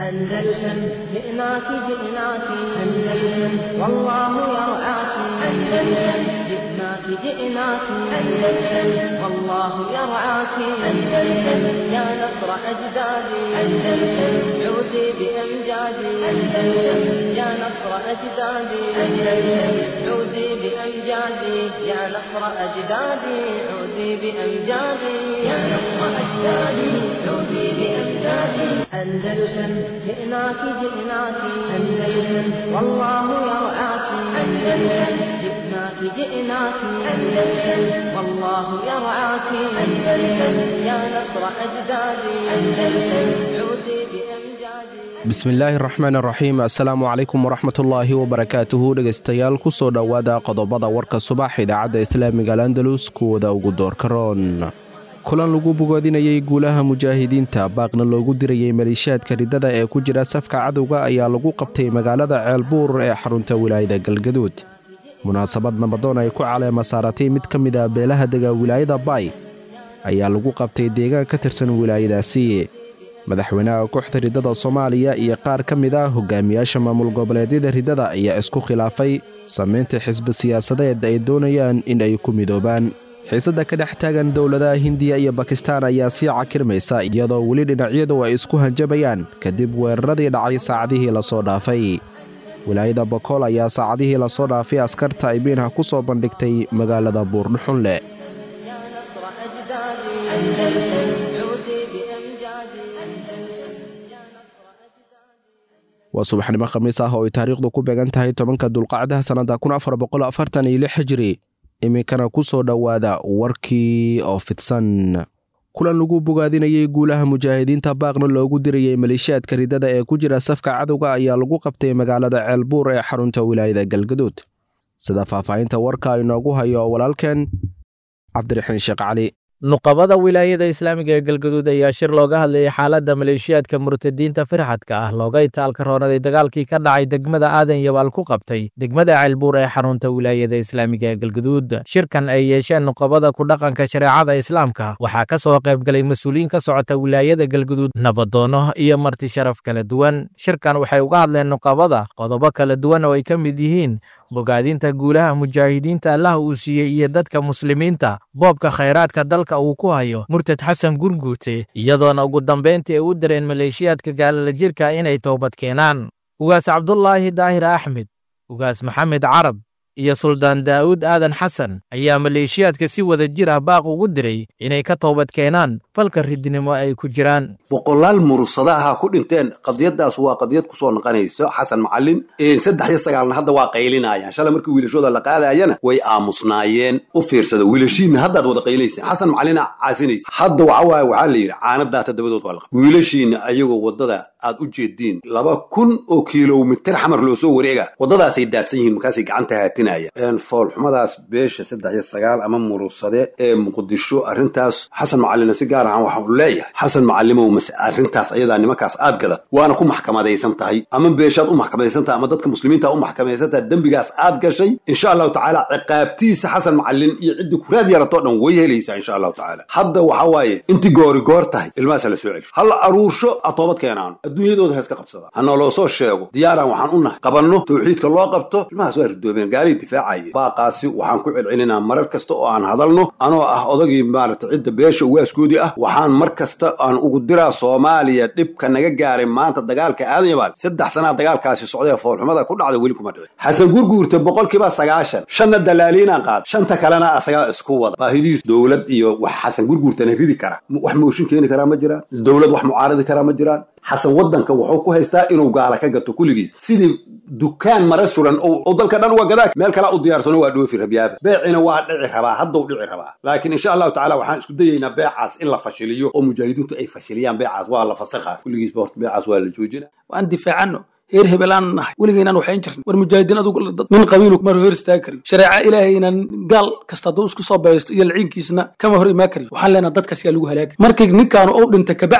أندلسن جئناك جئناك أندلسن والله يرعاك أندلسن جئناك جئناك أندلسن والله يرعاك أندلسن يا نصر أجدادي أندلسن عودي بأمجادي أندلسن يا نصر أجدادي أندلسن عودي بأمجادي يا نصر أجدادي عودي بأمجادي يا نصر أجدادي عودي بأمجادي أندلسن جئناك جئناك أندلسن والله يرعاك أندلسن جئناك جئناك أندلسن والله يرعاك أندلسن يا نصر أجدادي أندلسن عودي بأمجادي bismillaahi raxmaan raxiim assalaamu calaykum waraxmatullaahi wabarakaatuhu dhegaystayaal kusoo dhowaada qodobada warka subax idaacadda islaamiga alandalus kuwada ugu doorka roon kulan lagu bogoodinayey guulaha mujaahidiinta baaqna loogu dirayey maleeshiyaadka riddada ee ku jira safka cadowga ayaa lagu qabtay magaalada ceelbuur ee xarunta wilaayada galgaduud munaasabad nabadoon ay ku caleema saaratay mid ka mid a beelaha dega wilaayada baay ayaa lagu qabtay deegaan ka tirsan wilaayadaasi madaxweynaha kooxda riddada soomaaliya iyo qaar ka mid ah hogaamiyaasha maamul goboleedyada riddada ayaa isku khilaafay samaynta xisbi siyaasadeed ay doonayaan in ay ku midoobaan xiisadda ka dhex taagan dowladaha hindiya iyo bakistaan ayaa sii cakirmaysa iyadoo weli dhinacyadu ay isku hanjabayaan kadib weeraradii dhacay saacadihii lasoo dhaafay wilaayada bokool ayaa saacadihii lasoo dhaafay askarta aybiinha ku soo bandhigtay magaalada buurdhuxunleh يا نصر أجدادي أندلسن عودي بأمجادي أندلسن يا نصر أجدادي waa subaxnimo khamiis ah oo ay taariikhdu ku beegan tahay tobanka dulqacdaha sannada kun afar boqol afartan iyo lix hijri iminkana ku soo dhowaada warkii oo fidsan kulan lagu bogaadinayey guulaha mujaahidiinta baaqna loogu dirayey maleeshiyaadka riddada ee ku jira safka cadowga ayaa lagu qabtay magaalada ceelbuur ee xarunta wilaayada galgaduud sida faahfaahinta warka inoogu hayo walaalkeen cabdiraxiin sheekh cali nuqabada wilaayada islaamiga ee galgaduud ayaa shir looga hadlayay xaaladda maleeshiyaadka murtadiinta firxadka ah looga itaalka roonaday dagaalkii ka dhacay degmada aadan yabaal ku qabtay degmada ceelbuur ee xarunta wilaayada islaamiga ee galgaduud shirkan ay yeesheen nuqabada ku dhaqanka shareecada islaamka waxaa ka soo qaybgalay mas-uuliyiin ka socota wilaayada galgaduud nabadoono iyo marti sharaf kala duwan shirkan waxay uga hadleen nuqabada qodobo kala duwan oo ay ka mid yihiin bogaadinta guulaha mujaahidiinta allah uu siiyey iyo dadka muslimiinta boobka khayraadka dalka uu ku hayo murtad xasan gurguute iyadoona ugu dambayntii ay u direen maleeshiyaadka gaalala jirka inay toobad keenaan ugaas cabdulaahi daahir axmed ugaas maxamed carab iyo suldaan daa'uud aadan xasan ayaa maleeshiyaadka si wada jir ah baaq ugu diray inay ka toobad keenaan falka ridnimo ay ku jiraan boqolaal murursada ahaa ku dhinteen qadiyadaas waa qadiyad kusoo noqonayso xasan macalin saddex iyo sagaalna hadda waa qaylinayaan shalay markii wiilashooda la qaadayana way aamusnaayeen u fiirsada wiilashiinna haddaad wada qaylinaysa xasan macalina caasinaysa hadda waxa waaye waxaa la yidhi caanadaata dabadood waa la qabay wiilashiinna ayagoo waddada aad u jeediin laba kun oo kilomitir xamar loo soo wareega waddadaasay daadsan yihiin markaasay gacanta haatinayaan foolxumadaas beesha saddex iyo sagaal ama murursade ee muqdisho arrintaas xasan macalina si gaar ahaan waxa uu leeyahay xasan macalimow mase arrintaas ayadaa nimankaas aad gadad waana ku maxkamadaysan tahay ama beeshaad u maxkamadaysan tahay ama dadka muslimiinta u maxkamadaysan tahay dembigaas aad gashay insha allahu tacaala ciqaabtiisa xasan macalin iyo ciddii kuraad yaratoo dhan way helaysaa insha allahu tacaala hadda waxa waaye intii goori goor tahay ilmahaas la soo celsho halla aruursho a toobad keenaano adduunyadooda ha iska qabsadaan hana loo soo sheego diyaaraan waxaan u nahay qabanno tawxiidka loo qabto ilmahaas waa ridoobeen gaalihii difaacaya baaqaasi waxaan ku celcelinaa marar kasta oo aan hadalno anoo ah odagii maarata cidda beesha uwaaskoodii ah waxaan mar kasta aan ugu diraa soomaaliya dhibka naga gaaray maanta dagaalka aadan yabaal saddex sanaa dagaalkaasi socday foolxumada ku dhacday weli kuma dhicin xasan gurguurta boqolkiiba sagaashan shanna dalaaliinaan qaad shanta kalena asagaa isku wada baahidiis dowlad iyo wax xasan gurguurtana ridi kara wax mooshin keeni karaa ma jiraan dowlad wax mucaaradi karaa ma jiraan xasan waddanka wuxuu ku haystaa inuu gaala ka gato kulligiis sidii dukaan mara suran oo dalka dhan waa gadaa meel kalaa u diyaarsano waa dhoofi rabyaaba beecina waa dhici rabaa haddau dhici rabaa laakiin insha allahu tacala waxaan isku dayaynaa beecaas in la fashiliyo oo mujaahidiintu ay fashiliyaan beecaas waa la fasakha kulligiisba horta beecaas waa la joojina waan difaacano heer hebelaan nahay weligaynaan waxayn jirn war mujaahidiin adugu nin qabiilu mar hor istaagi karin shareeca ilaahaynan gaal kasta hadduu isku soo baysto iyo laciinkiisna kama hor imaan karin waxaan leenaha dadkaas yaa lagu halaagay markii ninkaanu ou dhinta kabacdi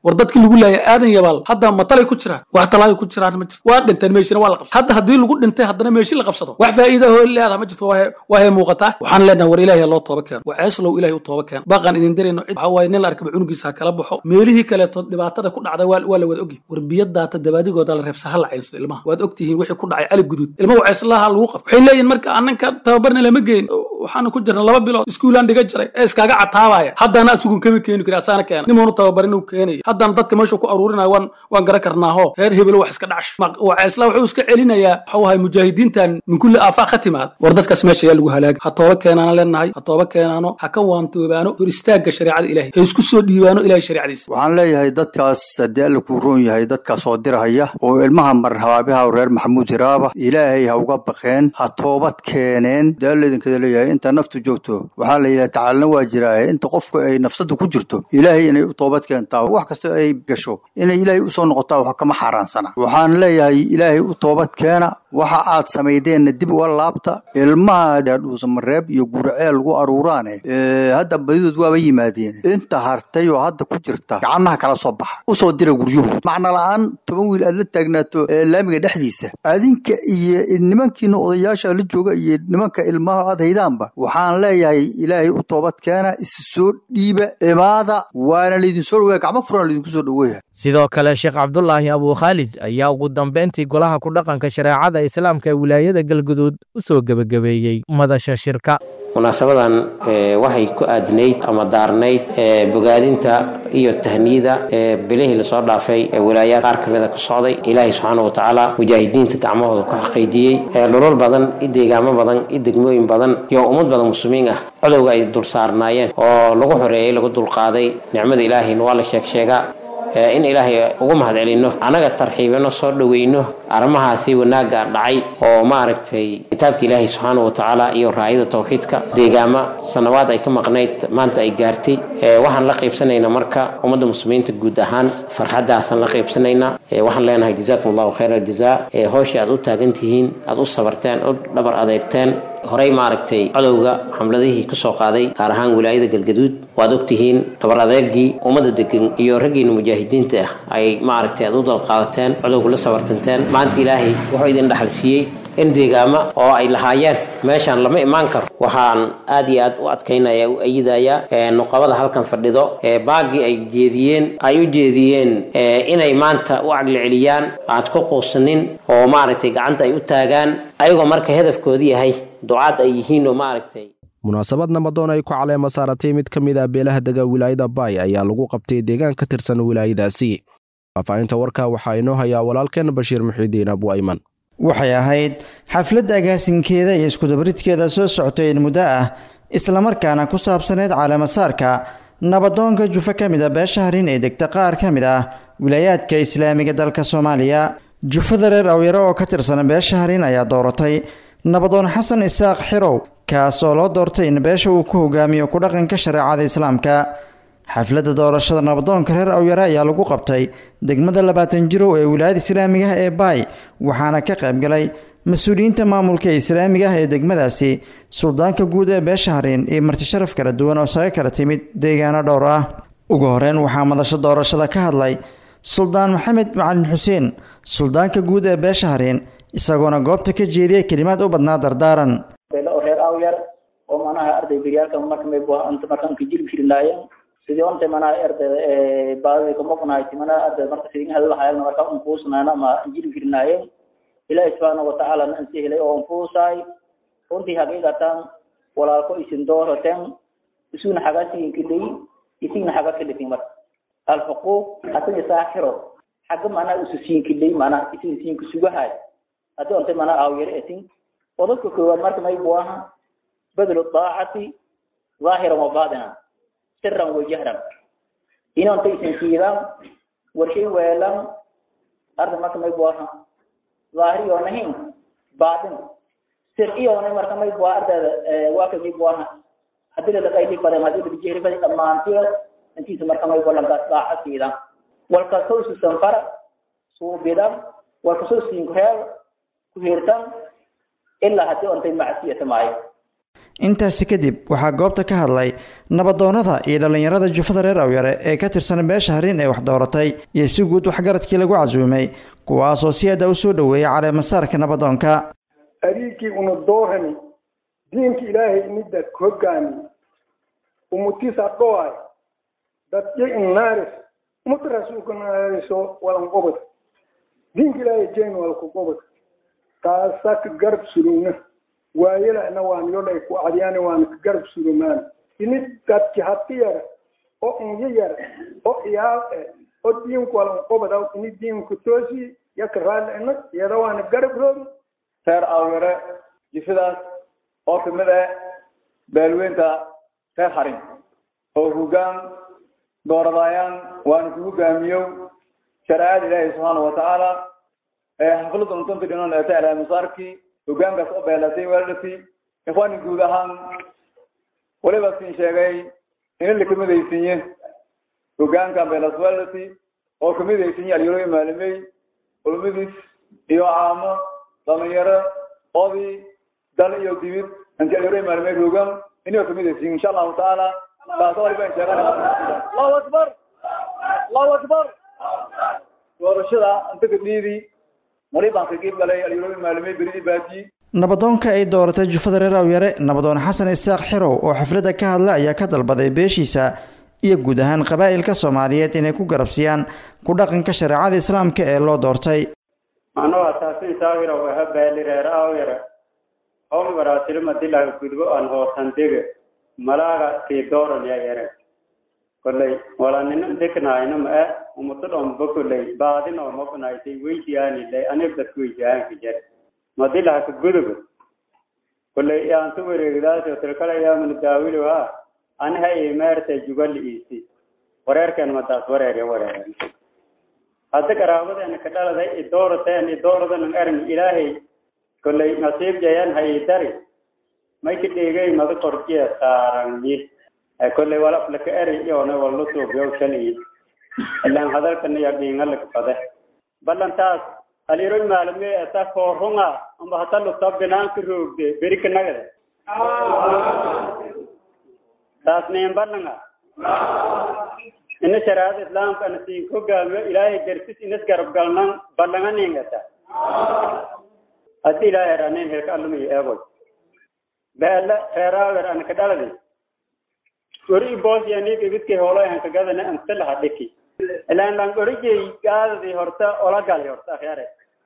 war dadkii lagu laayay aadan yabaal hadda matalay ku jiraan wax talaayo ku jiraan ma jirto waa dhinteen meeshina waa la qabsada hadda haddii lagu dhintay haddana meeshi la qabsado wax faa'iida hoo leedaha ma jirto waa hay muuqataa waxaan leenahay war ilaahay loo tooba keeno waa ceeslow ilaahay u tooba keeno baaqaan idin dirayno cid waxaa waaye nin la arkaba cunugiisa ha kala baxo meelihii kaleeto dhibaatada ku dhacday waa la wada ogyahay war biyadaata dabaadigooda la reebsa ha la caysto ilmaha waad ogtihiin wixii ku dhacay cali guduud ilmaha ceeslaha lagu qabo waxay leeyihin marka annanka tababarna lama geyn waxaana ku jirna laba bilood iskuulaan dhiga jiray ee iskaaga cataabaya haddana asugun kama keeni kari asaana keena nimuunu tababarin uu keenaya haddana dadka meesha ku aruurinayo waan waan garan karnaaho reer hebelo wax iska dhacsho waa ceesla wuxuu iska celinayaa waxuu ahay mujaahidiintan min kulli aafaaq ka timaada war dadkaas meesha ayaa lagu halaagay ha tooba keenaana leenahay ha tooba keenaano ha ka waantoobaano hor istaagga shareecada ilahay ha isku soo dhiibaano ilahay shareecadiisa waxaan leeyahay dadkaas haddii alla kuu roon yahay dadkaas oo dirahaya oo ilmaha mar habaabiha reer maxamuud hiraaba ilaahay ha uga baqeen ha toobad keeneen dee alla idinkada leeyahay inta naftu joogto waxaa la yidhaha tacaalna waa jiraaye inta qofku ay nafsada ku jirto ilaahay inay u toobad keentaa wax kasta ay gasho inay ilaahay usoo noqotaa wax kama xaaraansana waxaan leeyahay ilaahay u toobad keena waxa aad samaydeenna dib uga laabta ilmaha dhuusamareeb iyo gurceel lagu aruuraane hadda badidood waaba yimaadeen inta hartay oo hadda ku jirta gacannaha kala soo baxa usoo dira guryuhu macna la-aan toban wiil aad la taagnaato laamiga dhexdiisa adinka iyo nimankiina odayaasha la jooga iyo nimanka ilmaha aad haydaanba waxaan leeyahay ilaahay u toobad keena isi soo dhiiba imaada waana laydinsoo dhaweya gacmo furana laydinku soo dhaweeya sidoo kale sheekh cabdulaahi abuu khaalid ayaa ugu dambeyntii golaha ku dhaqanka shareecada islaamka ee wilaayada galguduud u soo gebagabeeyey madasha shirka munaasabadan waxay ku aadnayd ama daarnayd bogaadinta iyo tahniyada bilihii lasoo dhaafay ee wilaayaad qaar kamida ka socday ilaahay subxaana watacaala mujaahidiinta gacmahooda ku xaqiijiyey dhulal badan i deegaamo badan i degmooyin badan iyo ummad badan muslimiin ah codowga ay dul saarnaayeen oo lagu xoreeyey lagu dulqaaday nicmada ilaahayna waa la sheeg sheegaa in ilaahay ugu mahad celinno annaga tarxiibino soo dhoweyno arrimahaasi wanaagga dhacay oo maaragtay kitaabka ilaahay subxaana watacaala iyo raayada tawxiidka deegaama sanawaad ay ka maqnayd maanta ay gaartay waxaan la qaybsanaynaa marka ummadda muslimiinta guud ahaan farxaddaasaan la qaybsanaynaa waxaan leenahay jazaakum allahu khayra aljazaa howsha aad u taagan tihiin aad u sabarteen u dhabar adeegteen horey maaragtay codowga xamladihii ka soo qaaday gaar ahaan wilaayada galgaduud waad ogtihiin dhabar adeegii ummadda degan iyo raggiina mujaahidiinta ah ay maaragtay aad u dalqaadateen codowga la sabartanteen maanta ilaahay wuxuu idin dhaxal siiyey in deegaama oo ay lahaayeen meeshaan lama imaan karo waxaan aad iyo aad u adkaynaya u ayidayaa nuqabada halkan fadhido baagii ay jeediyeen ay u jeediyeen inay maanta u caqli celiyaan aad ku quusanin oo maaragtay gacanta ay u taagaan ayagoo marka hedafkoodu yahay ducaad ay yihiin oo maaragtay munaasabad nabadoon ay ku caleema saaratay mid ka mid ah beelaha dega wilaayada baay ayaa lagu qabtay deegaan ka tirsan wilaayadaasi faahfaahinta warka waxaa inoo hayaa walaalkeen bashiir muxiidiin abu ayman waxay ahayd xafladda agaasinkeeda iyo iskudabaridkeeda soo socotay in muddo ah islamarkaana ku saabsaneyd caleemasaarka nabadoonka jufa ka mid a beesha harin ee degta qaar ka mid ah wilaayaadka islaamiga dalka soomaaliya jufada reer awyaro oo ka tirsan beesha harin ayaa dooratay nabadoon xasan isaaq xirow kaasoo loo doortay in beesha uu ku hogaamiyo ku dhaqanka shareecada islaamka xafladda doorashada nabadoonka reer awyare ayaa lagu qabtay degmada labaatan jirow ee wilaayada islaamiga ah ee baay waxaana ka qaybgalay mas-uuliyiinta maamulka islaamiga ah ee degmadaasi suldaanka guud ee beesha hariin iyo martisharaf kala duwan oo saga kala timid deegaano dhowr ah ugu horeyn waxaa madasho doorashada ka hadlay suldaan maxamed macalin xuseen suldaanka guud ee beesha hariin isagoona goobta ka jeediyay kelimaad u badnaa dardaaran reer awyar oo manaha arday beryaalka marka markaan ka jiri jirinaayeen sidii onta manaha ardayda baadida kamoqnahayti manaha ardayda marka sidin hadlahayan marka unfuusnaana ama jiri jirinaayeen ilaahi subxaana watacaala na ansi helay oo unfuusaay runtii haqiiqatan walaalko isin dooroten isuna xaga siinkilay isigna xaga kilitin marka alxuquuq hasan isaaxiro xagga manaha isu siinkilay manaha isin siinka sugahay hadii onta manaha awyare etin qodobka koowaad marka may buu aha badlu daacati ظaahiran wa baatinan siran wa jahran inonta isin siidaan warshay weelan arda marka may buu aha ظaahiri oonahin baatin sir iyoona marka may buu ardayda waa ka may buu aha hadii lalaqayli badan hadii lalajehri badan dhammaantiyo intiisa marka may buu lankaas daaca siidaan walkasoo isu sanfara suubidan walkasoo siinkureeb ku hirtan ilaa haddii ontay macsiyata maayo intaasi kadib waxaa goobta ka hadlay nabadoonnada iyo dhallinyarada jufada reer awyare ee ka tirsan beesha harin ee wax dooratay iyo si guud waxgaradkii lagu casuumay kuwaasoo si aada u soo dhoweeyay caleemasaarka nabadoonka ariigii una doorani diinka ilaahay inida hogaami umutisa dhoay dadyo innaaris umada rasuulka naariso walan qobod diinka ilaahay jeen walku qobod taasa ka garab surugna waayelana waan yodhay ku cadyaani waan ka garab surumaan inid dadki hati yar oo inyo yar oo iyaal eh oo diinku walan qobod aw ini diinku toosi yaka raalli ina iyada waana garab roogi reer awyare jifidaas oo kamid ah beelweynta reer harin oo hogaan dooradayaan waana ku hogaamiyow shareecada ilaahi subxaana watacaala ee xaflada untanta dhinon ee ta masaarkii hogaankaas oo beelatay weeladhasi ikhwaani guud ahaan waliba siin sheegay in la kamidaysinye hogaanka beelas weeladhasi oo kamidaysinye alyarooyi maalimey ulmadiis iyo caamo dhalinyaro odii dal iyo dibid inti alyarooyi maalimey hogaan inay kamidaysin insha allahu tacaala taas waliba in sheegan allahu akbar allahu akbar doorashada inta kadhiidii walibaan ka qeyb galay alyarooyi maalimey beridii baadiyi nabadoonka ay dooratay jufada reer awyare nabadoon xasan isaaq xirow oo xafladda ka hadla ayaa ka dalbaday beeshiisa iyo guud ahaan qabaa'ilka soomaaliyeed inay ku garabsiyaan ku dhaqanka shareecada islaamka ee loo doortay anoo asaasin saawira waha baali reer awyare hom waraasilima dilaga gudbo aan hoosan dege malaaga tii dooran ya yare kolley walanina deknaayna ma ah umuto dhomba kolley baadin oo maqnaysay weydiyaani lay anib dadku weydiyaanka jar madilaha ka gudugo kolley yaantu wareegdaasoo tilkala yaamana daawilo ha aniha imeerta jugali iisi wareerkeen madaas wareerya wareeren hadda qaraabadeena ka dhaladay idoorateen idooradan erin ilaahay kolley nasiib jayan ha idari may ka dhegay mada korjiya saaranyi kolley walaf laka eri iyona walla suubyow shaliyi ilaan hadalkana ya dhiingalaka fade ballantaas aliroy maalme asa koorunga amba hata lugta binaanka roogde berika nagade taas niin ballanga ina shariicada islaamka ana siin hogaamiyo ilaahay garsis inas garab galnan ballanga niingata haddi ilaahay ranin helka allumayo eegoy beela reeraawer ana ka dhaladi ori boosyanig ibidkay hoolay aan kagadana anta laha dhiki ilaan lan origay gaadadi horta ola gali horta akhyare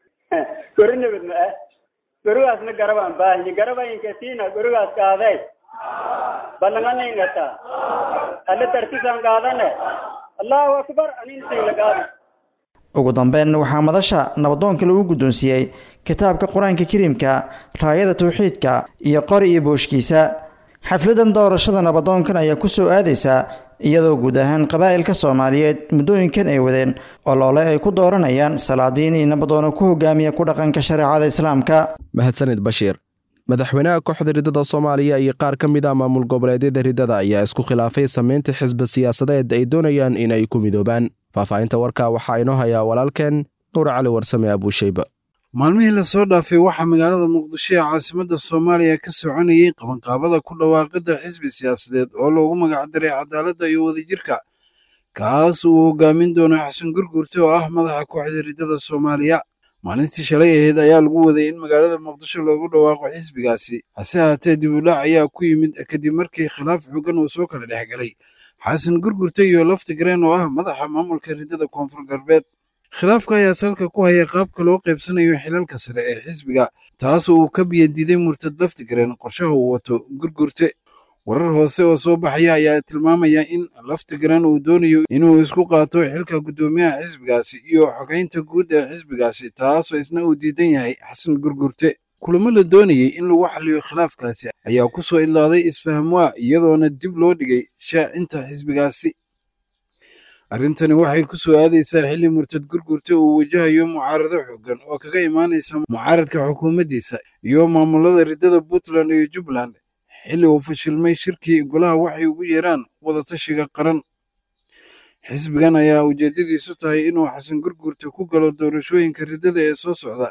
gori nabad ma ah gorigaasna garab aan baahiye garabayinka siina gorigaas qaaday ballanganingata alle tartisaan qaadane allahu akbar aninsiila qaadi ugu dambeyn waxaa madasha nabadoonka lagu guddoonsiiyey kitaabka qur-aanka kariimka raayada tawxiidka iyo qori iyo booshkiisa xafladan doorashada nabadoonkan ayaa ku soo aadaysaa iyadoo guud ahaan qabaa'ilka soomaaliyeed muddooyinkan ay wadeen oloole ay ku dooranayaan salaadiin iyo nabadoono ku hogaamiya ku dhaqanka shareecada islaamka mahadsanid bashiir madaxweynaha kooxda riddada soomaaliya iyo qaar ka mid ah maamul goboleedyada riddada ayaa isku khilaafay samaynta xisbi siyaasadeed ay doonayaan in ay ku midoobaan faahfaahinta warka waxaa inoo hayaa walaalkeen nuur cali warsame abuushayba maalmihii lasoo dhaafay waxaa magaalada muqdisho ee caasimadda soomaaliya ka soconayey qabanqaabada ku dhawaaqidda xisbi siyaasadeed oo loogu magacdaray cadaaladda iyo wadajirka kaas uu hogaamin doono xasan gurgurte oo ah madaxa kooxda riddada soomaaliya maalintii shalay ahayd ayaa lagu waday in magaalada muqdisho loogu dhawaaqo xisbigaasi hase haatee dib u dhac ayaa ku yimid kadib markii khilaaf xooggan uu soo kala dhex galay xasan gurgurte iyo laftigreen oo ah madaxa maamulka riddada koonfur galbeed khilaafka ayaa salka ku haya qaabka loo qaybsanayo xilalka sare ee xisbiga taas uu ka biyadiiday murtad laftigreen qorshaha uu wato gurgurte warar hoose oo soo baxaya ayaa tilmaamaya in laftigreen uu doonayo inuu isku qaato xilka guddoomiyaha xisbigaasi iyo xogeynta guud ee xisbigaasi taasoo isna uu diidan yahay xasan gurgurte kulamo la doonayey in lagu xaliyo khilaafkaasi ayaa ku soo idlaaday isfahamwaa iyadoona dib loo dhigay shaacinta xisbigaasi arrintani waxay ku soo aadaysaa xilli murtad gurgurte uu wajahayo mucaarado xooggan oo kaga imaanaysa mucaaradka xukuumaddiisa iyo maamulada riddada puntland iyo jubbaland xilli uu fashilmay shirkii golaha waxay ugu yeeraan wadatashiga qaran xisbigan ayaa ujeeddadiisu tahay inuu xasan gurgurte ku galo doorashooyinka riddada ee soo socda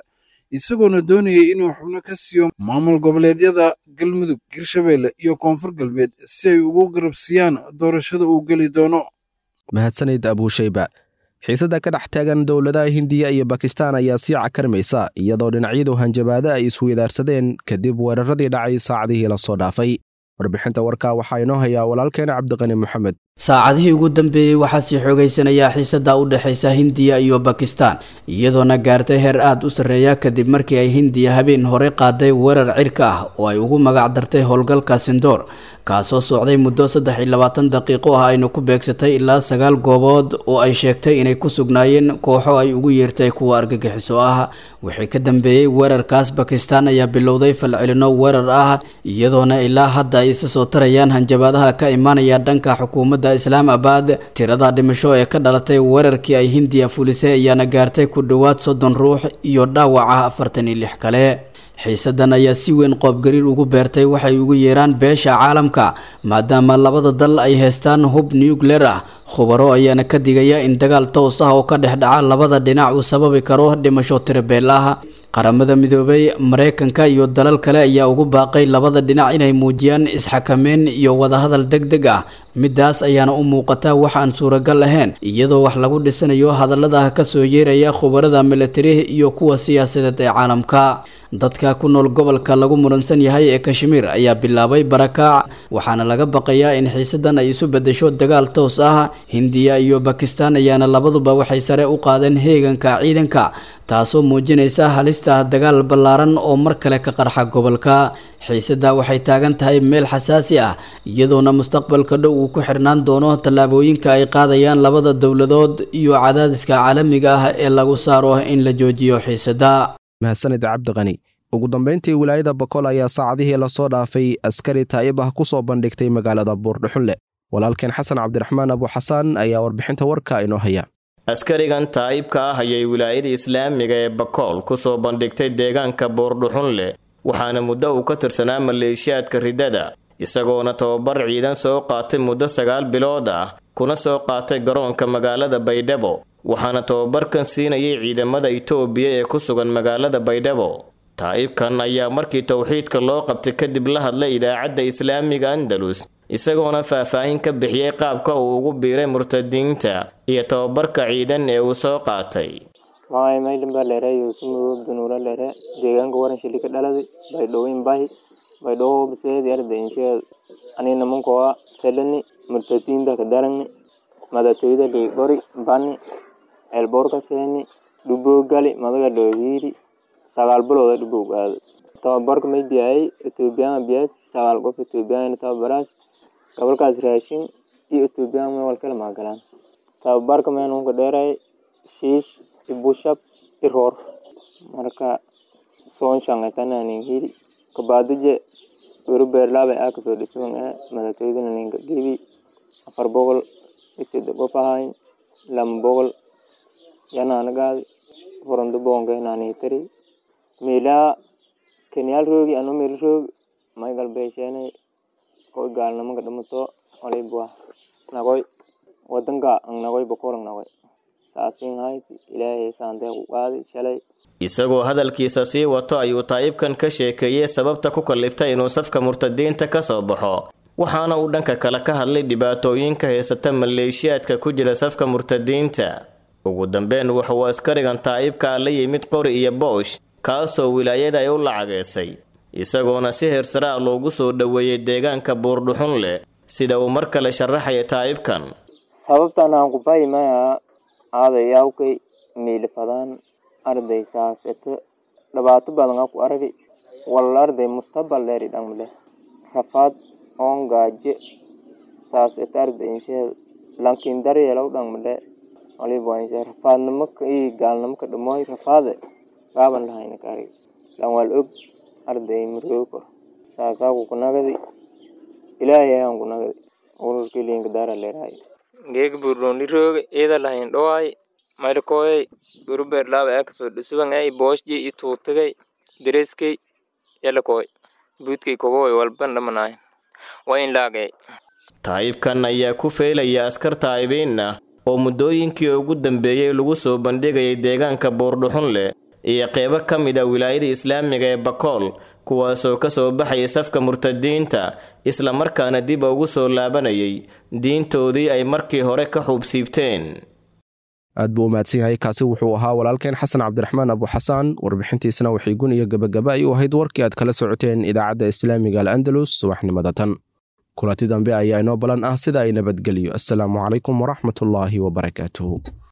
isagoona doonayay inuu xubno ka siiyo maamul goboleedyada galmudug hirshabeelle iyo koonfur galbeed si ay ugu garabsiiyaan doorashada uu geli doono mahadsanid abuushayba xiisadda ka dhex taagan dowladaha hindiya iyo bakistan ayaa sii cakarmaysa iyadoo dhinacyadu hanjabaado ay isweydaarsadeen kadib weeraradii dhacay saacadihii lasoo dhaafay warbixinta warkaa waxaa inoo hayaa walaalkeena cabdiqani moxamed saacadihii ugu dambeeyey waxaa sii xoogeysanayaa xiisadda u dhexaysa hindiya iyo bakistan iyadoona gaartay heer aada u sarreeya kadib markii ay hindiya habeen hore qaaday weerar cirka ah oo ay ugu magac dartay howlgalka sindoor kaasoo socday muddo saddex iyo labaatan daqiiqo ah ayna ku beegsatay ilaa sagaal goobood oo ay sheegtay inay ku sugnaayeen kooxo ay ugu yeertay kuwa argagixiso ah wixii ka dambeeyey weerarkaas bakistan ayaa bilowday falcelino weerar ah iyadoona ilaa hadda ay isa soo tarayaan hanjabaadaha ka imaanaya dhanka xukuumadda islaamabad tirada dhimasho ee ka dhalatay weerarkii ay hindiya fulisay ayaana gaartay ku dhowaad soddon ruux iyo dhaawaca afartan iyo lix kale xiisadan ayaa si weyn qoobgariir ugu beertay waxay ugu yeeraan beesha caalamka maadaama labada dal ay haystaan hub nucleer ah khubaro ayaana ka digaya in dagaal toos ah oo ka dhex dhaca labada dhinac uu sababi karo dhimasho tirabeel ah qaramada midoobay mareykanka iyo dalal kale ayaa ugu baaqay labada dhinac inay muujiyaan isxakameyn iyo wadahadal deg deg ah midaas ayaana u muuqata wax aan suuragal ahayn iyadoo wax lagu dhisanayo hadallada kasoo yeeraya khubarada militari iyo kuwa siyaasadeed ee caalamka dadka ku nool gobolka lagu muransan yahay ee kashmiir ayaa bilaabay barakaac waxaana laga baqayaa in xiisadan ay isu bedesho dagaal toos ah hindiya iyo bakistan ayaana labaduba waxay sare u qaadeen heeganka ciidanka taasoo muujinaysa halista dagaal ballaaran oo mar kale ka qarxa gobolka xiisada waxay taagan tahay meel xasaasi ah iyadoona mustaqbalka dhow uu ku xirnaan doono tallaabooyinka ay qaadayaan labada dowladood iyo cadaadiska caalamiga ah ee lagu saaro in la joojiyo xiisada mahadsanid cabdiqani ugu dambayntii wilaayada bokool ayaa saacadihii lasoo dhaafay askari taa'ib ah ku soo bandhigtay magaalada buurdhuxunle walaalkeen xasan cabdiraxmaan abuxasaan ayaa warbixinta warka inoo haya askarigan taa'ibka ah ayay wilaayada islaamiga ee bakool ku soo bandhigtay deegaanka buurdhuxunle waxaana muddo uu ka tirsanaa maleeshiyaadka riddada isagoona tababar ciidan soo qaatay muddo sagaal bilood ah kuna soo qaatay garoonka magaalada baydhabo waxaana tababarkan siinayay ciidamada itoobiya ee ku sugan magaalada baydhabo taa'ibkan ayaa markii towxiidka loo qabtay kadib la hadlay idaacadda islaamiga andalus isagoona faahfaahin ka bixiyey qaabka uu ugu biiray murtadiinta iyo tababarka ciidan ee uu soo qaatay maay maydhan baa leere yuusumugo dunuula leere deegaanka waran shili ka dhaladay baydhowin bahi baydhowo biseedi arda insheed ani namankoa telani murtadiinta ka darani madatoyda ligori bani elborka seeni dhuboo gali madaga dhoohiiri sagaal bilooda dhubow aaday tababarka may biyayay ethoobiyaana biyaas sagaal qof ethoobiyaana tababaraas gobolkaas raashin iyo ethoobiyan may walkala maagalaan tababarka meenunka dheeray shiish ibushab iroor marka soon shangaitananin hiri kabaadije wero beerlaabay aa kasoo dhisugan ee madatoydana ninka gebi afar boqol isida qof ahayn lama boqol yanaanagaadi furanto boonkenaanitari meelaa kenyaal roogi ano meel roogi may galbeesheenay koy gaalnimaka dhamato olibwa nagoy wadanka ang nagoy bokol ang nagoy saasin hayti ilaahay saantee ku qaadi shalay isagoo hadalkiisa sii wato ayuu taa'ibkan ka sheekeeyey sababta ku kalliftay inuu safka murtadiinta ka soo baxo waxaana uu dhanka kale ka hadlay dhibaatooyinka haysata maleeshiyaadka ku jira safka murtadiinta ugu dambeyn wuxuu askarigan taa'ibkaa la yimid qori iyo boosh kaasoo wilaayada ay u lacageysay isagoona si heersaraa loogu soo dhoweeyey deegaanka buurdhuxun leh sida uu mar kale sharaxaya taa'ibkan sababtan aan ku bayi maya aadayawkay miilifadaan arday saaseto dhibaato badan aku aragi wal arday mustaqbal dheeri dhamle rafaad oon gaaje saaseto arday insheed lankin daryeelow dhamle waliba inshe rafaadnimo i gaalnimo ka dhamoy rafaade gaaban lahayna ka arag lan wal og arday maroogo saasaku kunagadi ilaahay aan kunagadi ururkilinka daara leerahay geeg buroni rooge ida lahayn dhowaay maydhakooyay gurubeerlaaba aakasoo dhusubangay boosji i tuutagay dereskay yalakooy buudkay koboy walban dhamanaay waa in laagay taa'ibkan ayaa ku feelaya askar taa'ibiin ah oo muddooyinkii ugu dambeeyey lagu soo bandhigayay deegaanka buurdhuxun leh iyo qeybo ka mid a wilaayada islaamiga ee bakool kuwaasoo ka soo baxayay safka murtadiinta islamarkaana dib ugu soo laabanayay diintoodii ay markii hore ka xuubsiibteen aad buu umahadsan yahay kaasi wuxuu ahaa walaalkeen xasan cabdiraxmaan abuxasaan warbixintiisana waxay gun iyo gebagaba ay u ahayd warkii aad kala socoteen idaacadda islaamiga al andalus subaxnimada tan kulanti dambe ayaa inoo balan ah sida ay nabadgelyo assalaamu calaykum waraxmatullaahi wabarakaatuhu